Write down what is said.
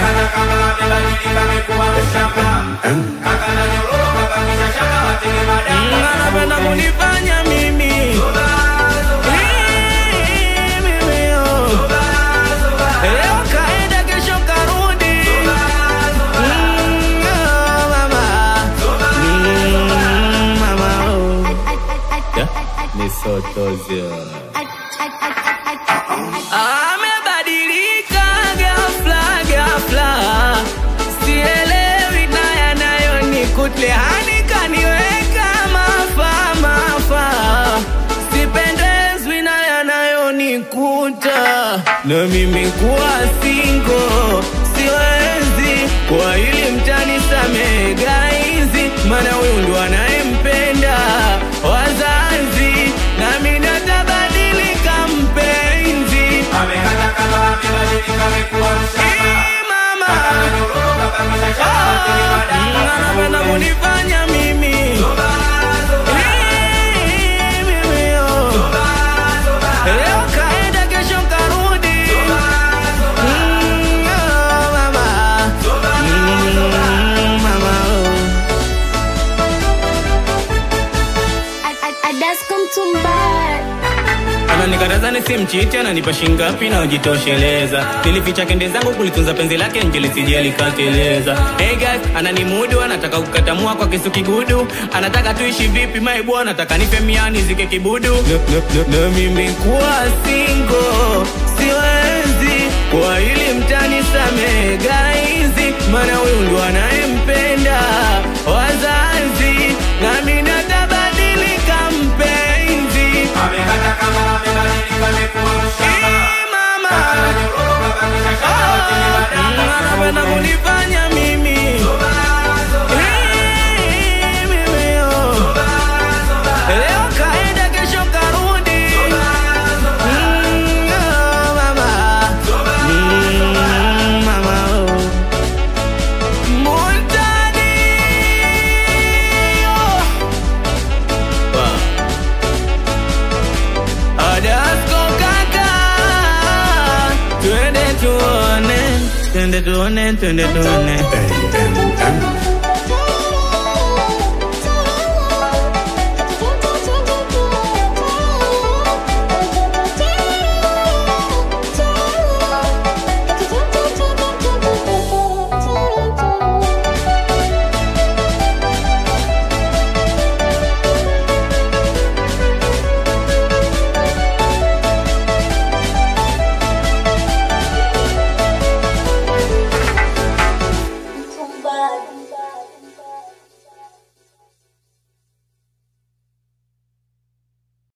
amekata kama amebadilika amekuwa mshamba kaka na nyororo kabakisha shaka watenge madanga anapenda kunifanya mimi Hii, mimi, oh. Leo kaenda kesho karudi Mm, oh, mama. Mm, mama, oh. Amebadilika ghafla ghafla, sielewi na yanayonikuta hani kaniweka mafa mafa, sipendezwi na yanayonikuta na mimi kuwa singo siwezi kwa hili mtani samehe gaizi, maana huyu ndo anayempenda wazazi, nami natabadilika mpenzi amekata kama amebadilika amekuwa mshamba Ee, mama kaka na nyororo kabakisha shaka watenge madanga anapenda kunifanya mimi Ee, mimi, oh. Leo kaenda kesho karudi Mm, oh, mama. Mm, mama, oh. ananikataza nisimchiti ananipa shingapi na ujitosheleza nilificha kende zangu kulitunza penzi lake nje lisije likateleza hey guys ananimudu anataka kukatamua kwa kisu kigudu anataka tuishi vipi maibu anataka nipe miani zike kibudu na mimi kuwa singo siwezi kwa ili mtani samehe gaizi maana huyu ndo anayempenda wazazi nami natabadilika mpenzi amekata kama amebadilika amekuwa mshamba Ee, mama kaka na nyororo kabakisha shaka watenge madanga anapenda kunifanya mimi Ee, mimi, oh. leo kaenda kesho karudi Mm, oh, mama. Mm, mama, oh. Montani, oh. Wow. Adasko kaka, twende tuone, twende tuone, twende tuone. A-M-M.